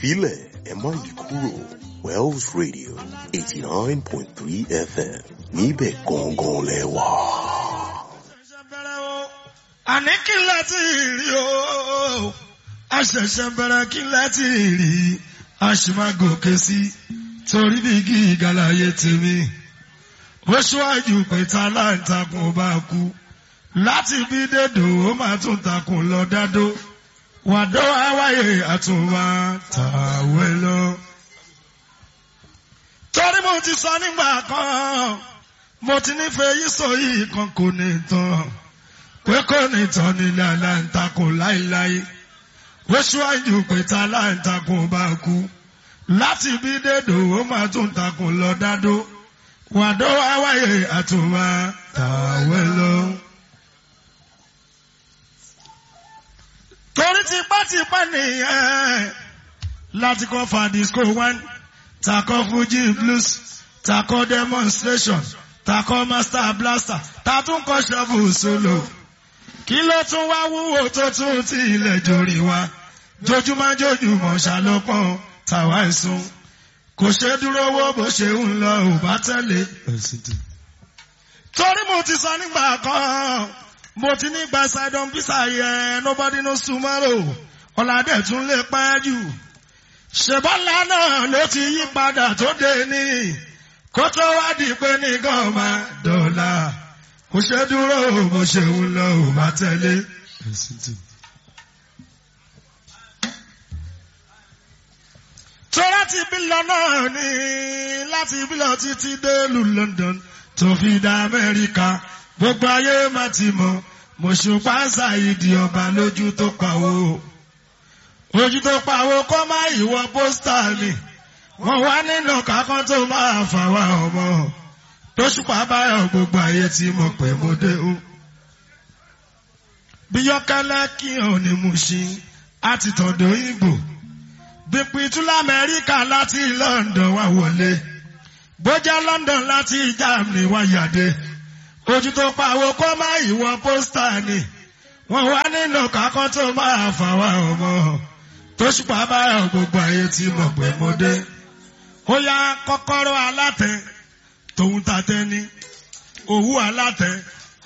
filẹ̀ ẹ má yí kúrò Wells Radio eighty nine point three FM níbẹ̀ gangan lẹ wà. àní kí n láti rí o àṣẹ̀ṣẹ̀ bẹ̀rẹ̀ kí n láti rí àṣìmágòkè sí torí bí gíga láyé tèmi ó ṣíwájú pé ta láǹtakùn bá kú láti bí dédò ó máa tún takùn lọ dádó wàdó àwáyé àtúnwá tàwé lọ. torí mo ti sọ nígbà kan mo ti nífẹ̀ẹ́ yìí sọ yìí kan kò ní tán pé kò ní tán nílẹ̀ aláǹtakùn láíláí ó ṣíwájú pé ta láǹtakùn bá kú láti bí dédò ó máa tún takùn lọ dádó wàdó àwáyé àtúnwá tàwé lọ. torí tipátipá nìyẹn láti kọ́ fa disco one takọ́ fuji blues takọ́ demonstration takọ́ master blaster tatún kọ́ shovel solo kí ló tún wá wúwo tó tún ti ilẹ̀ jòrì wa jojúmọ́ jojúmọ́ ṣàlọ́pọ̀ tàwa ẹ̀sùn kò ṣe dúró wó bó ṣe ń lọ ò bá tẹ̀lé. torí mo ti sọ nígbà kan mo ti ní gba sidon visa yẹ nobody knows tomorrow ọ̀làdẹ̀ tún lè pẹ́ jù ṣèbọ́lá náà ló ti yí padà tó dé ní kó tó wá di pé ní gọ́ọ̀mà dọ́là kò ṣe dúró bó ṣe ń lọ ò bá tẹ̀lé. tó láti bí lọ náà ní láti bí lọ títí dé lu London tó fi dá Amẹ́ríkà gbogbo ayé má ti mọ̀ mọ̀ṣùpá ṣàìdí ọba lójú tó pawó ojú tó pawó kọ́ má ìwọ pósítà mi wọ́n wá nínú kákan tó máa fà wá ọmọ tóṣùpá báyọ̀ gbogbo ayé ti mọ̀ pé mo dé o. bí yọkẹ́lẹ́ kí hàn ní Mùṣín àti tọ̀dọ̀ Ìgbò bí pitú lamẹ́ríkà láti London wá wọlé bójá London láti Germany wá yàdé ojú tó pawó kó má ìwọ pósítà ni wọ́n wá nínú kákan tó máa fà wá ọmọ tó ṣùpá báyọ̀ gbogbo ayé tí mọ̀ pé mo dé ó yá kọ́kọ́rọ́ alátẹ tòun tàtẹ ni òwú alátẹ